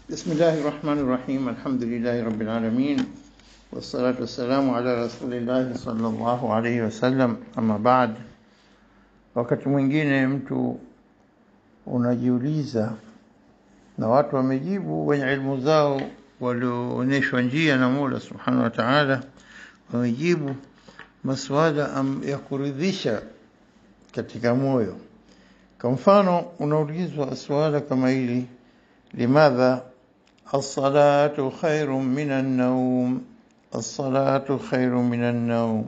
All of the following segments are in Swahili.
بسم الله الرحمن الرحيم الحمد لله رب العالمين والصلاة والسلام على رسول الله صلى الله عليه wasallam ama baad wakati mwingine mtu unajiuliza na watu wamejibu wenye ilmu zao walioonyeshwa njia na Mola subhanahu wa ta'ala wamejibu masuala ya kuridhisha katika moyo kwa mfano unaulizwa swala kama hili limadha الصلاة خير من النوم الصلاة خير من النوم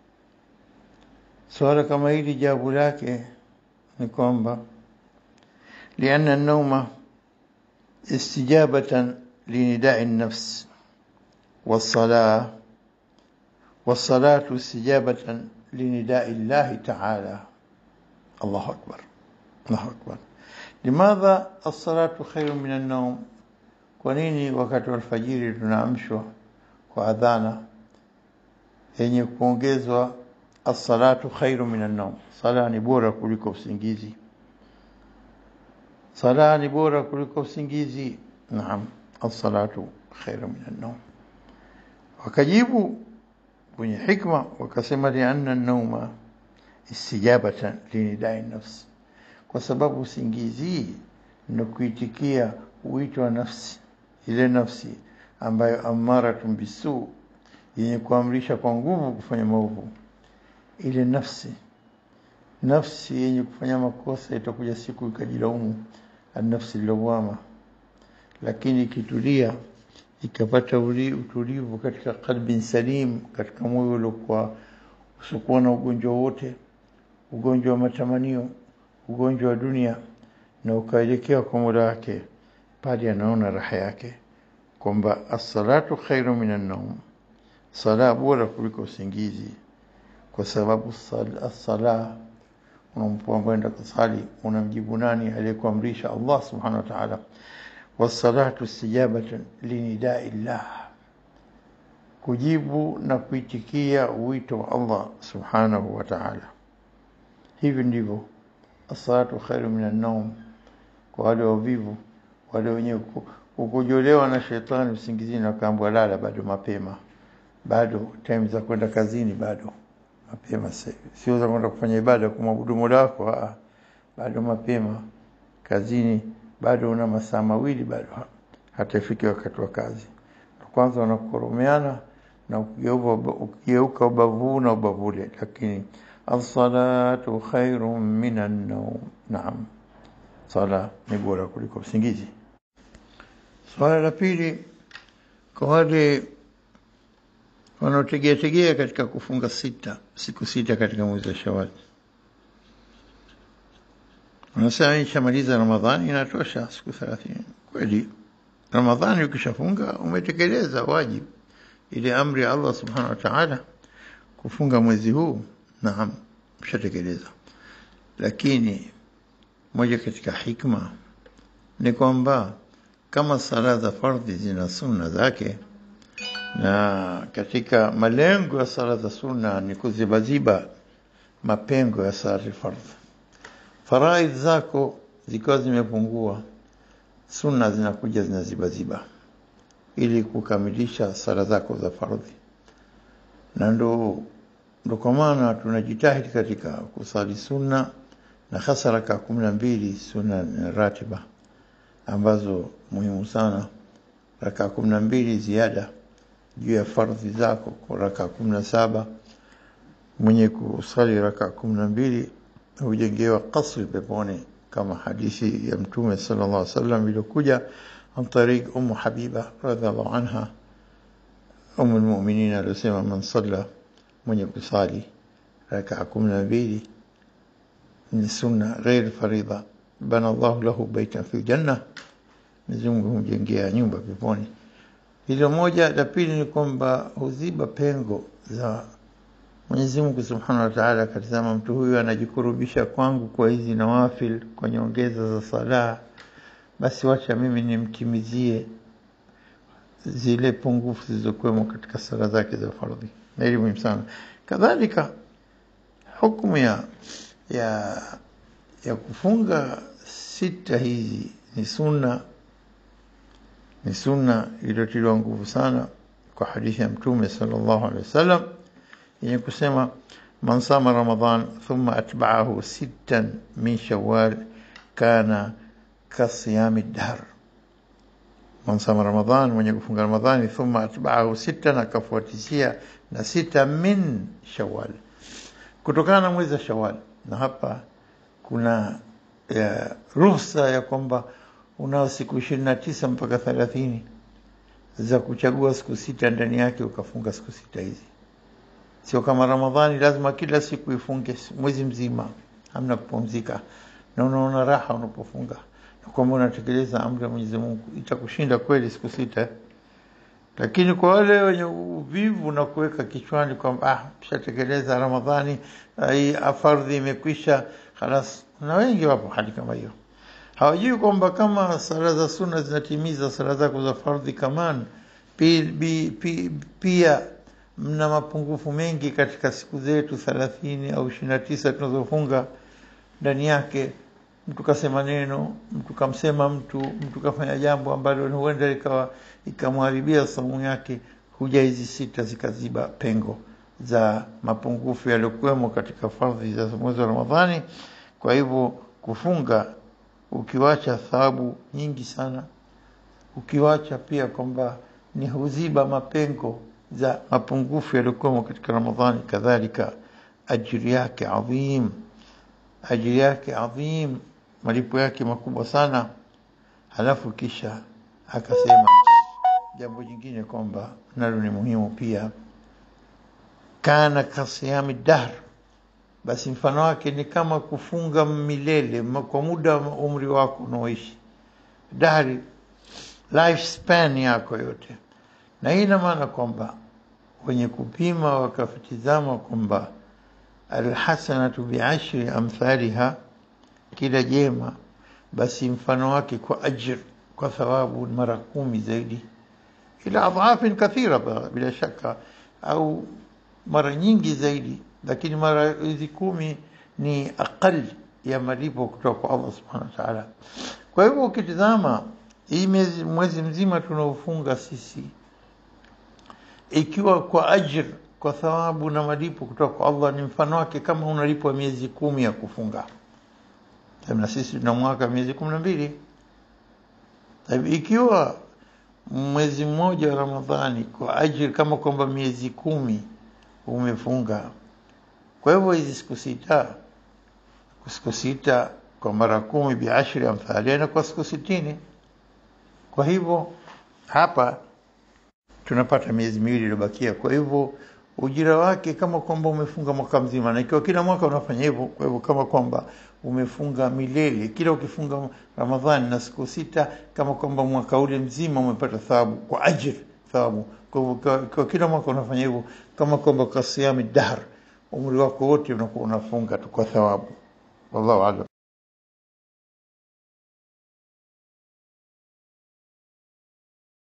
swala kama hili jawabu lake ni kwamba لأن النوم استجابة لنداء النفس والصلاة والصلاة استجابة لنداء الله تعالى الله أكبر الله أكبر لماذا الصلاة خير من النوم kwa nini wakati wa alfajiri tunaamshwa kwa adhana yenye kuongezwa as-salatu khairu minan nawm sala ni bora kuliko usingizi sala ni bora kuliko usingizi naam as-salatu khairu minan nawm wakajibu kwenye hikma wakasema lianna an-nawma istijabatan linidai nafsi kwa sababu usingizi ni kuitikia wito wa nafsi ile nafsi ambayo amaratun bisu yenye kuamrisha kwa nguvu kufanya maovu ile nafsi nafsi yenye kufanya makosa itakuja siku ikajilaumu nafsi lawama lakini ikitulia ikapata utulivu katika qalbin salim katika moyo uliokuwa usiokuwa na ugonjwa wote ugonjwa wa matamanio ugonjwa wa dunia na ukaelekea kwa Mola wake pale anaona raha yake kwamba as-salatu khairu minan nawm sala bora kuliko usingizi kwa sababu as-sala unapokwenda kusali unamjibu nani aliyekuamrisha Allah subhanahu wa ta'ala was-salatu istijabatan linidai Allah kujibu na kuitikia wito wa Allah subhanahu wa ta'ala hivi ndivyo as-salatu khairu minan nawm kwa wale wavivu wale wenye kukojolewa na shetani usingizini wakaambwa lala bado mapema bado time za kwenda kazini bado mapema sio za kwenda kufanya ibada kumwabudu Mola wako bado mapema kazini bado una masaa mawili bado hata ifike wakati wa kazi kwanza wanakoromeana na ukigeuka ubavu na ubavule lakini as-salatu khairun minan nawm naam sala ni bora kuliko usingizi swala la pili kwa wale wanaotegea tegea katika kufunga sita siku sita katika mwezi wa Shawwal wanasema nishamaliza Ramadhani inatosha siku 30 kweli Ramadhani ukishafunga umetekeleza wajibu ile amri ya Allah subhanahu wa ta'ala kufunga mwezi huu naam ushatekeleza lakini moja katika hikma ni kwamba kama sala za fardhi zina sunna zake na katika malengo ya sala za sunna ni kuzibaziba mapengo ya sala za fardhi faraidh zako zikiwa zimepungua sunna zinakuja zinazibaziba ili kukamilisha sala zako za fardhi na ndo ndo kwa maana tunajitahidi katika kusali sunna na hasa raka kumi na mbili sunna ratiba ambazo muhimu sana raka kumi na mbili ziada juu ya fardhi zako kwa raka kumi na saba mwenye kusali raka kumi na mbili hujengewa kasri peponi kama hadithi ya mtume sallallahu alaihi wasallam iliyokuja an tariq ummu habiba radhiallahu anha umu lmuminin aliyosema man salla mwenye kusali raka kumi na mbili ni sunna ghair faridha bana Allah lahu baitan fi janna Mwenyezi Mungu humjengea nyumba peponi hilo moja la pili ni kwamba huziba pengo za Mwenyezi Mungu Subhanahu wa Ta'ala akatazama mtu huyu anajikurubisha kwangu kwa hizi nawafil kwa nyongeza za sala basi wacha mimi nimtimizie zile pungufu zilizokuwemo katika sala zake za fardhi na hili muhimu sana kadhalika hukumu ya ya ya kufunga sita hizi ni sunna ni sunna iliyotiliwa nguvu sana kwa hadithi ya Mtume sallallahu alaihi wasallam yenye kusema man sama Ramadhan thumma atba'ahu sittan min Shawwal kana kasiyami dahr. Man sama Ramadhan, mwenye kufunga Ramadhani, thumma atba'ahu sittan, akafuatishia na sita min Shawwal, kutokana na mwezi wa Shawwal. Na hapa kuna ya, ruhusa ya kwamba unao siku ishirini na tisa mpaka thelathini za kuchagua siku sita ndani yake ukafunga siku sita hizi. Sio kama Ramadhani lazima kila siku ifunge mwezi mzima, hamna kupumzika, na unaona raha unapofunga na kwamba unatekeleza amri ya Mwenyezi Mungu, itakushinda kweli siku sita. Lakini kwa wale wenye uvivu na kuweka kichwani kwamba ah, tushatekeleza Ramadhani, hii fardhi imekwisha, halas, na wengi wapo hali kama hiyo hawajui kwamba kama sala za sunna zinatimiza sala zako za fardhi kaman pi, pi, pi, pia mna mapungufu mengi katika siku zetu thelathini au ishirini na tisa tunazofunga ndani yake mtu kasema neno mtu kamsema mtu mtu kafanya jambo ambalo huenda ikawa ikamharibia saumu yake huja hizi sita zikaziba pengo za mapungufu yaliyokuwemo katika fardhi za mwezi wa ramadhani kwa hivyo kufunga ukiwacha thawabu nyingi sana, ukiwacha pia kwamba ni huziba mapengo za mapungufu yaliyokuwemo katika Ramadhani, kadhalika ajiri yake adhim, ajiri yake adhim, malipo yake makubwa sana. Halafu kisha akasema jambo jingine kwamba nalo ni muhimu pia, kana kasiyami dahr basi mfano wake ni kama kufunga milele kwa muda wa umri wako unaoishi, dahri lifespan yako yote. Na hii ina maana kwamba wenye kupima wakatizama kwamba alhasanatu biashri amthaliha, kila jema basi mfano wake kwa ajr, kwa thawabu mara kumi zaidi, ila adhafin kathira, bila shaka, au mara nyingi zaidi lakini mara hizi kumi ni aqal ya malipo kutoka kwa Allah subhanahu wa ta'ala. Kwa hivyo ukitizama hii mwezi, mwezi mzima tunaofunga sisi, ikiwa kwa ajr, kwa thawabu na malipo kutoka kwa Allah, ni mfano wake kama unalipwa miezi kumi ya kufunga. Na sisi tuna mwaka miezi kumi na mbili. Ikiwa mwezi mmoja wa Ramadhani kwa ajr kama kwamba miezi kumi umefunga kwa hivyo hizi siku sita siku sita kwa mara kumi biashri amthalia na kwa siku sitini. Kwa hivyo hapa tunapata miezi miwili iliyobakia. Kwa hivyo ujira wake kama kwamba umefunga mwaka mzima, na ikiwa kila mwaka unafanya hivyo, kwa hivyo kama kwamba umefunga milele. Kila ukifunga Ramadhani na siku sita, kama kwamba mwaka ule mzima umepata thawabu kwa ajiri thawabu. Kwa hivyo kwa kila mwaka unafanya hivyo, kama kwamba kasiami dahr umri wako wote unakuwa unafunga tu kwa thawabu. Wallahu a'lam.